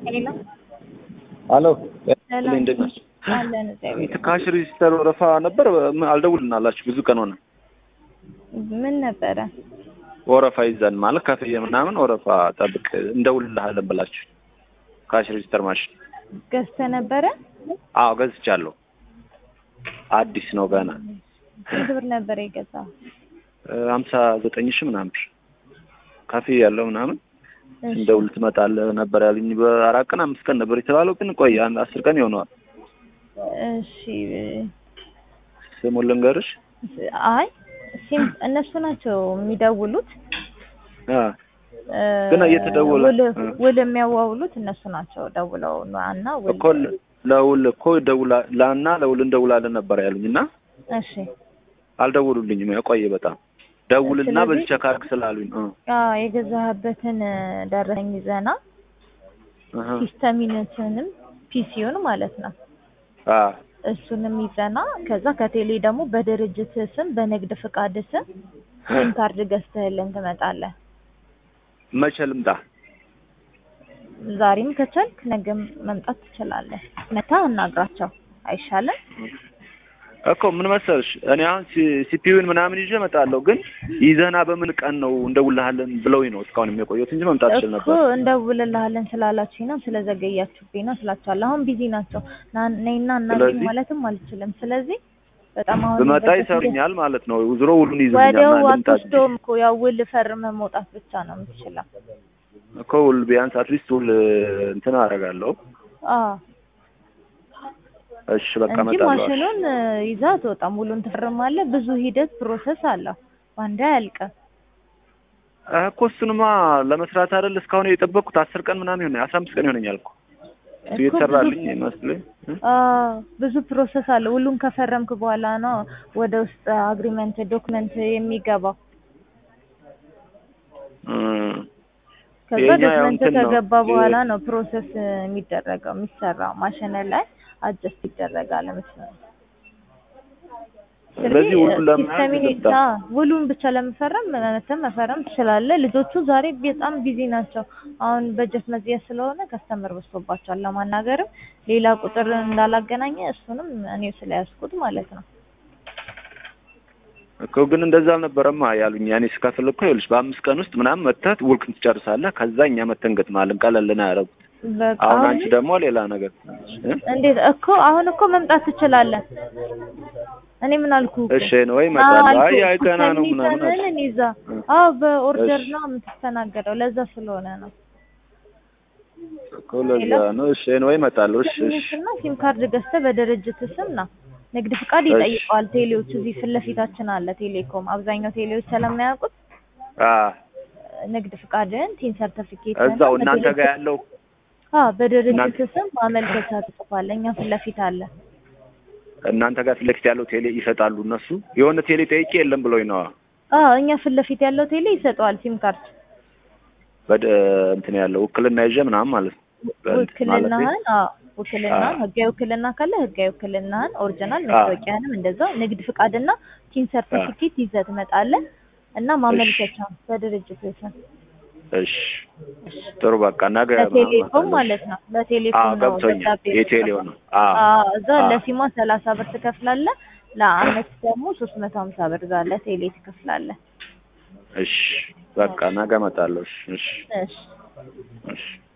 ሄሎ አሎ ሰላም እንዴት ነሽ? አለን እግዚአብሔር ካሽ ሬጂስተር ወረፋ ነበር። አልደውልን አላችሁ ብዙ ቀን ሆነ። ምን ነበረ? ወረፋ ይዘን ማለት ከፍዬ ምናምን ወረፋ ጠብቅ እንደውልልሃለን ብላችሁ ካሽ ሬጂስተር ማሽን ገዝተህ ነበረ? አዎ ገዝቻለሁ። አዲስ ነው ገና ስንት ብር ነበረ የገዛው? ሀምሳ ዘጠኝ ሺህ ምናምን ብር ከፍዬ ያለው ምናምን እሺ፣ እንደውል ትመጣለህ ነበር ያሉኝ። በአራት ቀን አምስት ቀን ነበር የተባለው፣ ግን ቆይ አንድ አስር ቀን ይሆነዋል። እሺ ስሙን ልንገርሽ። አይ ሲም እነሱ ናቸው የሚደውሉት አ እ፣ ግን እየተደወለ- ውል እ። ውል የሚያዋውሉት እነሱ ናቸው ደውለው እና ውል እኮ ለውል እኮ ደውላ ላና ለውል እንደውላለን ነበር ያሉኝ እና እሺ አልደውሉልኝም። ያቆየ በጣም ደውልና ስለዚህ- በዚህ ቸክ አድርግ ስላሉኝ እ አዎ የገዛህበትን ደረሰኝ ይዘና እህ ሲስተሚነትንም ፒሲውን ማለት ነው አ እሱንም ይዘና ከዛ ከቴሌ ደግሞ በድርጅት ስም በንግድ ፍቃድ ስም ሲም ካርድ ገዝተህልን ትመጣለህ። መቼ ልምጣ? ዛሬም ከቻልክ ነገም መምጣት ትችላለህ። መታ አናግራቸው አይሻልም? እኮ ምን መሰልሽ እኔ አሁን ሲፒዩን ምናምን ይዤ እመጣለሁ፣ ግን ይዘና በምን ቀን ነው እንደውልሃለን ብለውኝ ነው እስካሁን የሚቆየት እንጂ መምጣት እችል እኮ ነበር። እንደውልልሃለን ስላላችሁኝ ነው ስለዘገያችሁብኝ ነው ስላችኋለሁ። አሁን ቢዚ ናቸው ና- ነይና እናገኝ ስለዚህ- ማለትም አልችልም። ስለዚህ በጣም አሁን ብመጣ በዚህ ይሰሩኛል ማለት ነው። ዞሮ ውሉን ይዙኛል። ወዲያው እና ልምጣ አትወስዶም እኮ ያው ውል ፈርመህ መውጣት ብቻ ነው የምትችለው። እኮ ውል ቢያንስ አትሊስት ውል እንትን አደርጋለሁ። አዎ እሺ በቃ እንጂ እመጣለሁ። ማሽኑን እ፣ ይዘህ አትወጣም። ውሉን ትፈርማለህ። ብዙ ሂደት ፕሮሰስ አለው። ባንዴ አያልቅም። እ እኮ እሱንማ ለመስራት አይደል እስካሁን የጠበቅኩት አስር ቀን ምናምን ይሆናል አስራ አምስት ቀን ይሆነኛል እኮ እሱ እኮ እየተሰራልኝ ብዙ- ይመስለኝ እ? አዎ ብዙ ፕሮሰስ አለ። ሁሉን ከፈረምክ በኋላ ነው ወደ ውስጥ አግሪመንት ዶክመንት የሚገባው። እ ከዛ የኛ ያው ዶክመንት እንትን ነው። ከገባ በኋላ ነው ፕሮሰስ የሚደረገው የሚሰራው። ማሽን ላይ አጀስት ይደረጋል መስሎኝ። ስለዚህ ውሉን ለመያዝ ሲስተሚን ልምጣ። ውሉን ብቻ ለመፈረም መተም መፈረም ትችላለህ። ልጆቹ ዛሬ በጣም ቢዚ ናቸው። አሁን በጀት መዝጊያ ስለሆነ ከስተመር በዝቶባቸዋል። ለማናገርም ሌላ ቁጥር እንዳላገናኘ እሱንም እኔው ስለያዝኩት ማለት ነው። እኮ ግን እንደዛ አልነበረማ ያሉኝ። ያኔ ስከፍል እኮ ይኸውልሽ በአምስት ቀን ውስጥ ምናምን መተህ ውልክን ትጨርሳለህ። ከዛ እኛ መተን እንገጥምሃለን። ቀለል ነው ያደረጉት። በቃ አሁን አሁን አንቺ ደግሞ ሌላ ነገር እ? እንዴት እኮ አሁን እኮ መምጣት ትችላለህ። እኔ ምን አልኩ? እሺ ነው ወይ እመጣለሁ። አይ አይ ገና ነው ምናምን አልሽ። ምን ይዛ አዎ በኦርደር እሺ። ነው የምትስተናገደው። ለዛ ስለሆነ ነው። እኮ ለዛ ነው። እሺ ነው ወይ እመጣለሁ። እሺ እሺ እና ሲም ካርድ ገዝተህ በድርጅት ስም ና ንግድ ፍቃድ እሺ። ይጠይቀዋል። ቴሌዎች እዚህ ፊት ለፊታችን አለ ቴሌኮም። አብዛኛው ቴሌዎች ስለማያውቁት አ ንግድ ፍቃድን ቲን ሰርቲፊኬት እዛው እናንተ ጋር ያለው አዎ በድርጅት እናንተ- ስም ማመልከቻ ትጽፋለህ። እኛ ፊት ለፊት አለ። እናንተ ጋር ፊት ለፊት ያለው ቴሌ ይሰጣሉ እነሱ። የሆነ ቴሌ ጠይቄ የለም ብሎኝ ነው አዎ እኛ ፊት ለፊት ያለው ቴሌ ይሰጠዋል ሲም ካርድ በደ እንትን ያለው ውክልና ይዤ ምናምን ማለት ነው። በእንትን ማለቴ ውክልናህን አዎ ውክልናህን አዎ። ህጋዊ ውክልና ካለ ህጋዊ ውክልናህን ኦሪጂናል አዎ። መታወቂያህንም እንደዛው ንግድ ፍቃድና ቲን ሰርቲፊኬት ይዘህ ትመጣለህ እና ማመልከቻ በድርጅት ስም እሺ ጥሩ በቃ ነገ ለቴሌኮም ማለት ነው። ለቴሌኮም አዎ ነው ገብቶኛል። ደብዳቤ የቴሌው ነው። አዎ አዎ እዛ አዎ። ለሲሟ ሰላሳ ብር ትከፍላለህ። ለአመት ደግሞ ሶስት መቶ ሀምሳ ብር እዛ ለቴሌ ትከፍላለህ። እሺ በቃ ነገ እመጣለሁ። እሺ እሺ እሺ እሺ